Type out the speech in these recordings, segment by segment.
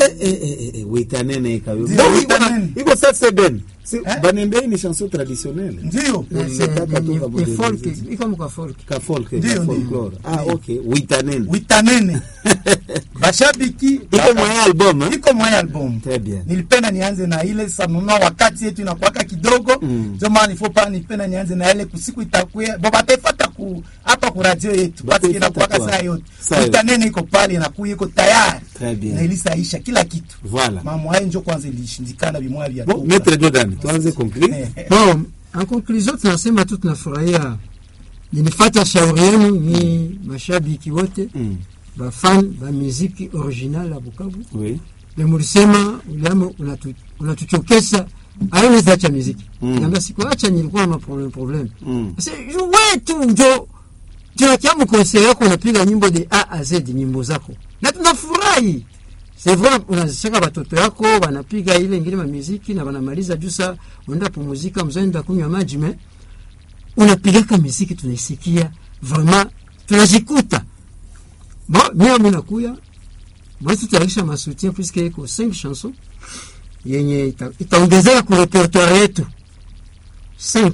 eh, eh, eh, eh, witanene ikawe Ndio, Bon, iko witanene. na- iko sasa ben Si- Eh? banembei ni chanson traditionnelle ndio Unataka tu kamodernize. iko muka folk ka folk Ndio, ka ndio. folklore ah okay witanene witanene bashabiki iko mwa album hein? iko mwa album très bien nilipenda nianze na ile sanunua wakati yetu inakuwaka kidogo Mm. ndio maana nifo pa nilipenda nianze na ile kusiku itakuya bo bataifata ku hapa ku radio yetu basi Bataifata inakuwaka kwa- saa yote saa yote. witanene iko pale inakuya iko tayari Très bien. na ilisaisha kila kitu voilà mambo hayo njo kwanza ilishindikana bimwa vya bon maître Jordan tuanze conclure Eh, bon en conclusion tunasema tu tunafurahia nilifata shauri yenu ni mashabiki wote Mm. bafan ba muziki original ya Bukavu oui na mulisema uliamo unatu- unatuchokesha aina zacha muziki Mm. namba sikuacha nilikuwa na problem problem Mm. sasa wetu njo tunakia mkonseri yako unapiga nyimbo de A a Z nyimbo zako na tunafurahi c'est vrai unazishaka watoto yako wanapiga ile ingine mamiziki na wanamaliza juu saa unaenda pumuzika mzaenda kunywa maji me unapigaka miziki tunaisikia vraiment tunajikuta bon mimi mimi nakuya moi tutayarisha masoutien puisque iko 5 chansons yenye ita- itaongezeka ku repertoire yetu 5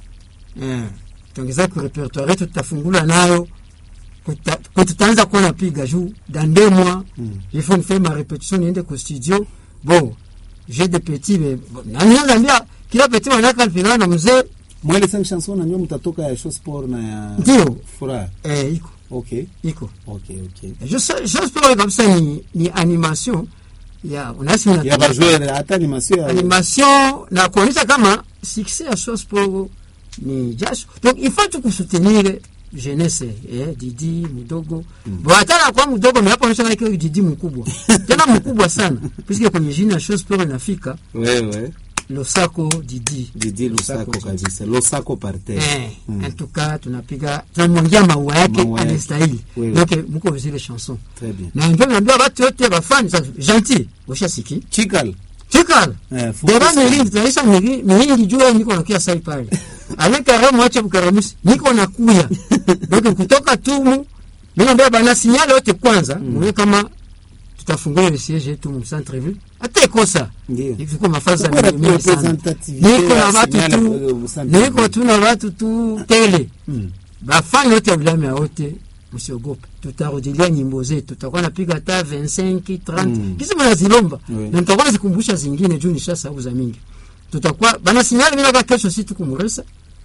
eh itaongezeka ku repertoire yetu tutafungula nayo kuta- kwa tutaanza kuwa napiga juu dans deux mois Mm. il faut faire ma répétition niende ku studio bon j'ai des petits mais bon, na niangalia kila petit wanaka alipigana na mzee mwele cinq chansons najua mtatoka ya show sport na ya Ndio. furaha eh iko okay iko okay okay je sais je pense kabisa ni ni animation ya unasi ya bajoueur hata animation ya animation na kuonyesha kama succès ya Source Pro ni jasho donc il faut tu kusoutenir jeunesse eh, Didi mdogo mm. bon hata na kwa mdogo mais hapo onyesha kama Didi mkubwa tena mkubwa sana puisque kwenye jina ya Source Pro inafika wewe Losako Didi Didi Lusako kabisa Losako par terre eh Mm. en tout cas tunapiga tunamwangia maua yake Maua yake. anastahili Oui, oui. donc mko zile chanson très bien na ndio naambia watu wote bafani gentil ushasiki chikal chikala eh deba focus. miringi tunaisha miri- miringi jua niko nakia sai pale alekare mwache bukaramusi niko nakuya donc kutoka tumu minaambia bana sinyale yote kwanza muone kama tutafungua ile siege yetu mu centre ville hata ikosa Ndio. ifiko mafaza Kukuwa na mingi sana representativité niko na ya watu signal tu ya mu centre niko ville. tu na watu tu tele Mm. bafani yote ya wilaya yote msiogope tutarudilia nyimbo zetu tutakuwa napiga hata 25 30 Mm. kisi mnazilomba Oui. na tutakuwa nazikumbusha zingine juu nishasahau za mingi tutakuwa bana sinyali mina kwa kesho si tukumuresa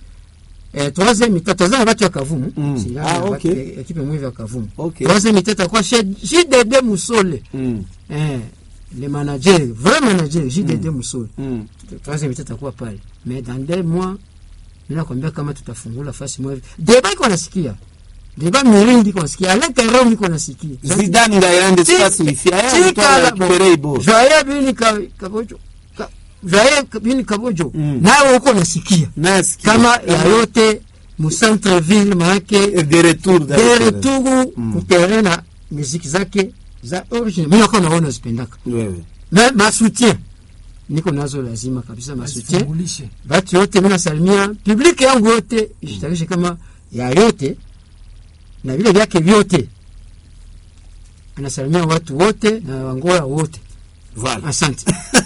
eh troisième mi tatu za watu ya kavumu Mm. Sinyali Ah, ya watu- okay. eh, ekipe mwivi ya kavumu Okay. troisième mi tatu kwa JDD Musole Mm. eh le manager vrai manager JDD Musole Mm. troisième mi takuwa pale mais dans deux mois mina kwambia kama tutafungula fasi moja deba iko nasikia deba mirindi iko nasikia aleka roho iko nasikia Zidane ngayande space wifi aya Chikala, mtola kipere ibo Joye bini ka- kabojo ka- Joye bini kabojo Mm. nawe uko nasikia nasikia kama ya yote mu centre ville maake de retour dans de le retour Mm. kutere na muziki zake za origine mimi nako naona zipendaka wewe na masoutien niko nazo lazima kabisa masoutien Asifungulishe. batu yote mi nasalimia publiki yangu yote ishitarishe kama ya yote na vile vyake vyote anasalimia watu wote na wangola wote voilà asante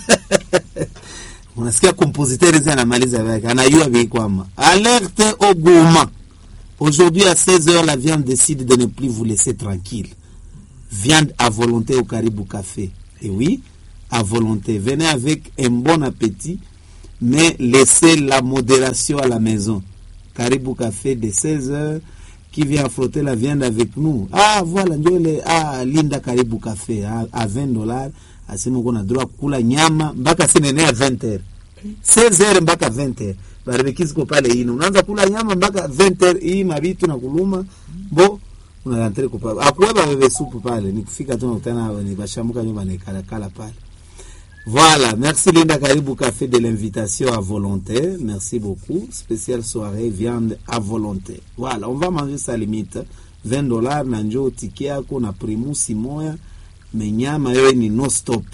unasikia compositeur hizi anamaliza vyake anayua vikwama alerte au gourmand aujourd'hui à 16h la viande décide de ne plus vous laisser tranquille viande à volonté au Caribou Café et oui à volonté venez avec un bon appétit mais laissez la modération à la maison Caribou Café de 16h qui vient frotter la viande avec nous ah voilà ndio ile ah linda Caribou Café à, à 20 dollars asema uko na droit kula nyama mpaka sinene ya 20h 16h mpaka 20h barbecue ziko pale ine unaanza kula nyama mpaka 20h hii mabitu na kuluma bo unaantre kupa akuweba bebe supu pale nikufika tu nakutana ni bashamuka nyumba nikala pale Voilà, merci Linda Caribou Café de l'invitation à volonté. Merci beaucoup. Spéciale soirée, viande à volonté. Voilà, on va manger sa limite. 20 dollars na njoo tiki yako na primusi moya menyama yoye ni no stop.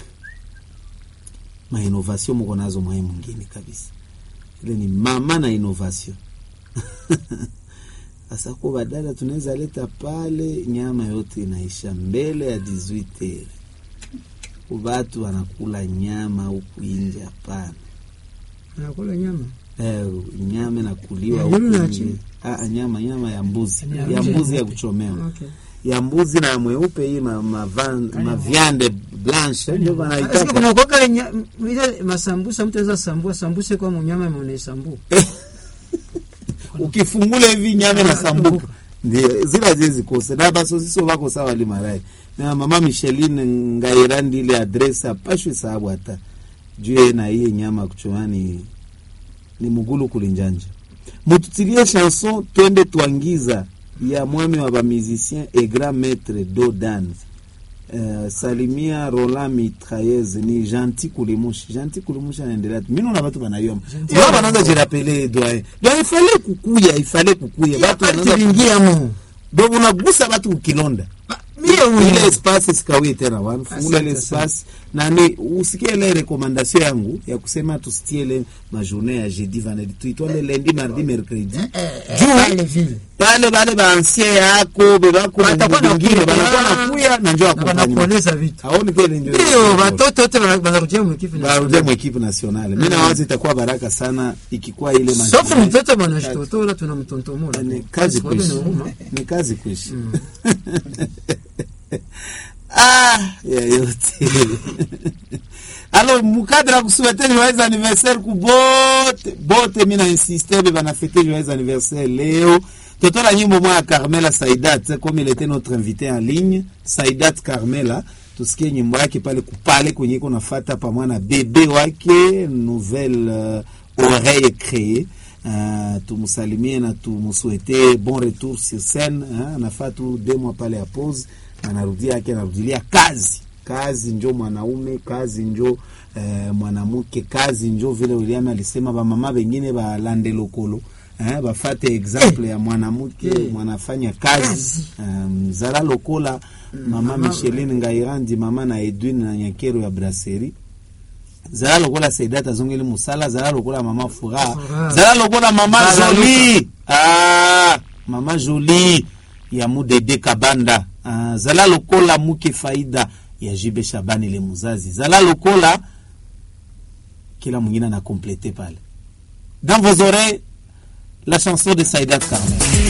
Ma innovation mko nazo mwae mwingine kabisa. Ile ni mama na innovation. Sasa kwa badala tunaweza leta pale nyama yote inaisha mbele ya 18 heures. Watu wanakula nyama huku nje, hapana. Anakula nyama. Eh, nyama inakuliwa Ya huku yule na nje. chini. Ah, nyama nyama ya mbuzi Ya ya nje. mbuzi ya kuchomewa Okay. ya mbuzi na mweupe hii ma, ma, van, ma viande blanche ndio Sasa wanaitaka kuna kwaka nya- ile masambusa mtu anaweza sambua sambuse kwa mnyama mwenye sambu. ukifungula hivi nyama na sambuka ndio zila zezi kose na basosiso bako sawa limarai na mama Micheline ngairandi ile adresse apashwe sababu hata juu na iye nyama kuchomani ni mugulu kulinjanja mututilie chanson twende twangiza ya mwami wa bamusicien et grand maître dodan Uh, salimia Roland Mitraillez ni gentil kulimushi gentil kulimushi anaendelea tu mimi na watu banayoma wao wanaanza jirapele doyen doyen ifale kukuya ifale kukuya watu Watu wanaanza vingia mu. ndio unagusa watu ukilonda Mie ile huyu. espace sikawie tena wan fungula ile Asante sana. espace na ni usikie ile recommandation yangu ya kusema tusitie ile majournée ya jeudi vendredi tuitwale lundi mardi mercredi Pale vile. pale bale ba ancien yako bebako Watakuwa na bingine kuya. banakuwa nakuya na njoo Na accompagnement wanapoleza vitu. aoni kile ndio Ndio watoto wote wana- wanarudia mkifu na. barudie mu equipe nationale mimi nawaza itakuwa baraka sana ikikuwa ile Sauf majournée. mtoto bwana shitotola tunamtontomola. ni kazi Kwa hiyo kuishi ni huruma. ni kazi kuishi ah ya yote alors mukadre ya kusuete joyeux anniversaire ku bote bote mi na insiste be banafete joyeux anniversaire leo totola nyimbo mwa ya carmela saidat comme il était notre invité en ligne saidat carmela tusikie nyimbo yake pale kupale kwenye iko nafata pamoja na bebe wake nouvelle euh, oreille créée Uh, tumsalimie na tumswete bon retour sur scène uh, anafaa tu deux mois pale ya pause anarudia yake anarudilia kazi kazi njo mwanaume kazi njo eh, mwanamke kazi njo vile William alisema bamama bengine balande lokolo eh, bafate exemple ya mwanamke Eh. mwanafanya kazi Kazi. um, zala lokola mama mama- Micheline Ngairandi mama na Edwin na Nyakero ya brasserie zala lokola Saidat azongeli musala zala lokola mama Furaha Furaha. zala lokola mama Zala Jolie ah, mama Jolie ya mudede kabanda ah, zala lokola muke faida ya jibe Shabani le muzazi zala lokola kila mwingine ana complete pale dans vos oreilles la chanson de Saidat Carmel